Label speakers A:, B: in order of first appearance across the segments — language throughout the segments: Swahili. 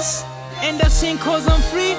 A: yes and I sing cause I'm free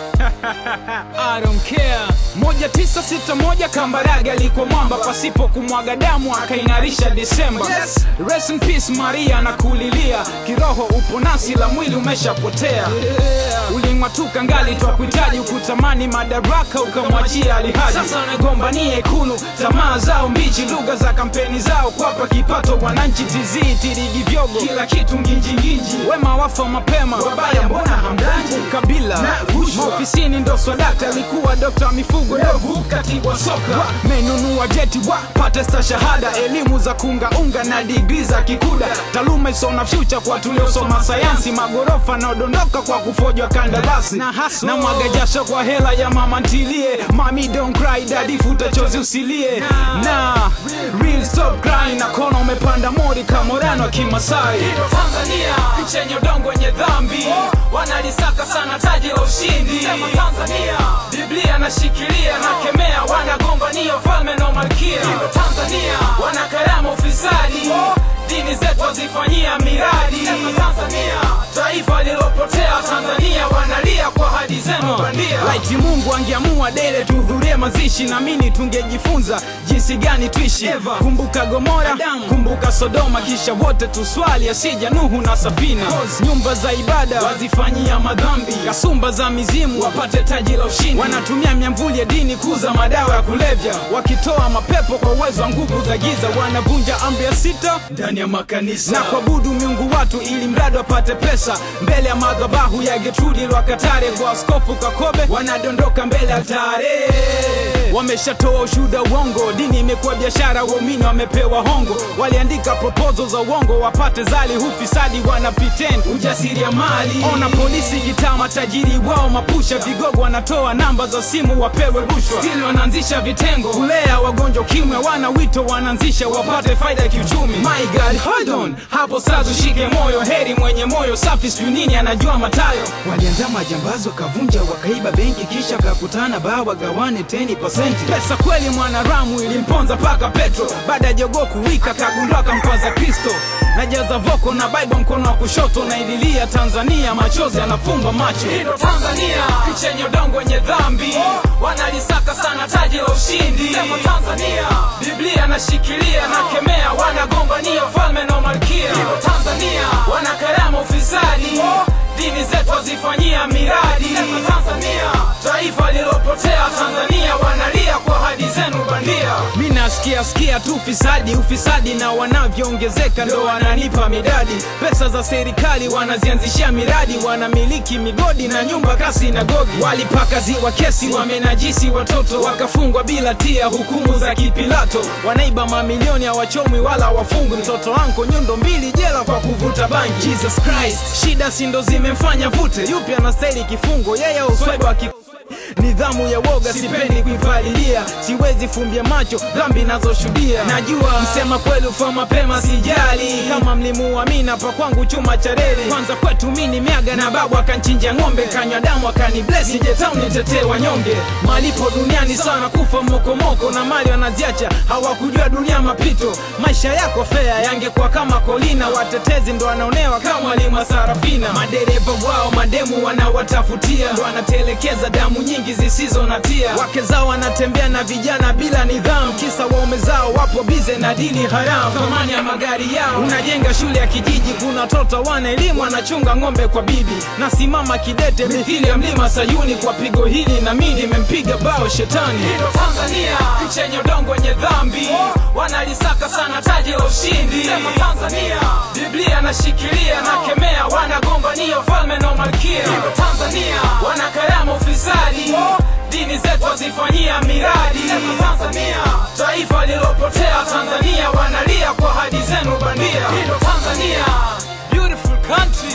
A: I don't care moja tisa sita moja Kambarage alikuwa mwamba pasipo kumwaga damu akaing'arisha Disemba
B: Yes.
A: Rest in peace Maria nakulilia kiroho upo nasi la mwili umeshapotea uling'atuka ngali twakuhitaji ukutamani madaraka ukamwachia alihaji sasa wanagombania ikulu tamaa zao mbichi lugha za kampeni zao kwapa kipato wananchi tizii tirigi vyogo kila kitu nginjinginji wema wafa mapema wabaya mbona hamdanji kabila
B: Na rushwa.
A: maofisini ndo swadakta alikuwa dokta wa mifugo dovu katibu wa soka menunua jeti wa pate sta shahada elimu za kungaunga na digri za kikuda taaluma isona fyucha kwa tuliosoma sayansi magorofa naodondoka kwa kufojwa kandarasi na, na mwaga jasho kwa hela ya mama ntilie mami don't cry dadi futa chozi usilie na real stop crying na kona umepanda mori kamorano wa kimasai Tanzania nchi yenye udongo wenye dhambi wanalisaka sana taji la ushindi Sema Tanzania Biblia nashikilia na kemea wanagombania ufalme na malkia Tanzania wanakarama ufisadi dini zetu wazifanyia miradi Tanzania taifa lilopotea Tanzania wanalia kwa hadi zenu bandia laiti Mungu angeamua dele tuhudhurie mazishi na mini tungejifunza jinsi gani tuishi kumbuka Gomora kumbuka Sodoma kisha wote tuswali asija Nuhu na Safina nyumba za ibada wazifanyia madhambi kasumba za mizimu wapate taji la ushindi wanatumia miamvuli ya dini kuuza madawa ya kulevya wakitoa mapepo kwa uwezo wa nguvu za giza wanavunja amri ya sita ndani ya makanisa na kuabudu miungu watu ili mradi wapate pesa mbele ya madhabahu ya Getrudi Lwakatare kwa askofu Kakobe wanadondoka mbele ya altare wameshatoa ushuda uongo dini imekuwa biashara waumini wamepewa hongo waliandika proposal za uongo wapate zali hufisadi wana pretend ujasiri ya mali ona polisi kitaa matajiri wao mapusha vigogo wanatoa namba za simu wapewe rushwa stili wanaanzisha vitengo kulea wagonjwa kimwe wana wito wanaanzisha wapate faida ya kiuchumi my god hold on hapo sasa ushike moyo heri mwenye moyo safi sijui nini anajua matayo
B: walianza majambazi wakavunja wakaiba benki kisha kakutana baa wagawane 10%
A: pesa kweli mwanaramu ilimponza paka petro baada ya jogoo kuwika kagundua kampaza kristo najaza voko na bible mkono wa kushoto na ililia tanzania machozi yanafumba macho hilo tanzania nchi yenye udongo wenye dhambi wanalisaka sana taji la ushindi sema tanzania biblia nashikilia na kemea wanagombania ufalme na malkia hilo tanzania wanakarama ufisadi dini zetu wazifanyia miradi sema tanzania taifa lilopotea tanzania wanalia kwa hadi zenu bandia mi nasikia sikia tu ufisadi ufisadi na wanavyoongezeka ndo wananipa midadi pesa za serikali wanazianzishia miradi wanamiliki migodi na nyumba kasi na gogi walipakaziwa kesi wamenajisi watoto wakafungwa bila tia hukumu za kipilato wanaiba mamilioni hawachomwi wala wafungwi mtoto wanko nyundo mbili jela kwa kuvuta bangi jesus christ shida sindo zimemfanya vute yupi anastahili kifungo yeye uswaiba ki nidhamu ya woga sipendi kuipalilia siwezi fumbia macho dhambi nazoshuhudia najua msema kweli ufa mapema sijali kama mlimuamina pa kwangu chuma cha reli kwanza kwetu mini miaga na babu akanchinja ng'ombe kanywa damu akaniblesi nijetown nitetee wanyonge malipo duniani sana kufa mokomoko na mali wanaziacha hawakujua dunia mapito maisha yako fea yangekuwa kama kolina watetezi ndo wanaonewa kama mwalimu wa sarafina madereva wao mademu wanawatafutia ndo wanatelekeza damu nyingi zisizo na tia wake zao wanatembea na vijana bila nidhamu kisa waume zao wapo bize na dini haramu thamani ya magari yao unajenga shule ya kijiji kuna watoto wana elimu wanachunga ng'ombe kwa bibi nasimama kidete mithili ya mlima sayuni kwa pigo hili na mimi nimempiga bao shetani hilo tanzania nchi yenye udongo wenye dhambi wanalisaka sana taji la ushindi sema tanzania biblia nashikilia na kemea wanagombania ufalme na malkia hilo tanzania wanakarama ufisadi dini zetu wazifanyia miradi sema tanzania taifa lilopotea tanzania wanalia kwa hadi zenu bandia hilo tanzania beautiful country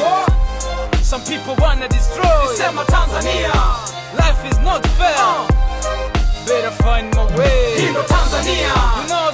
A: some people wanna destroy sema tanzania life is not fair better find my way hilo tanzania you know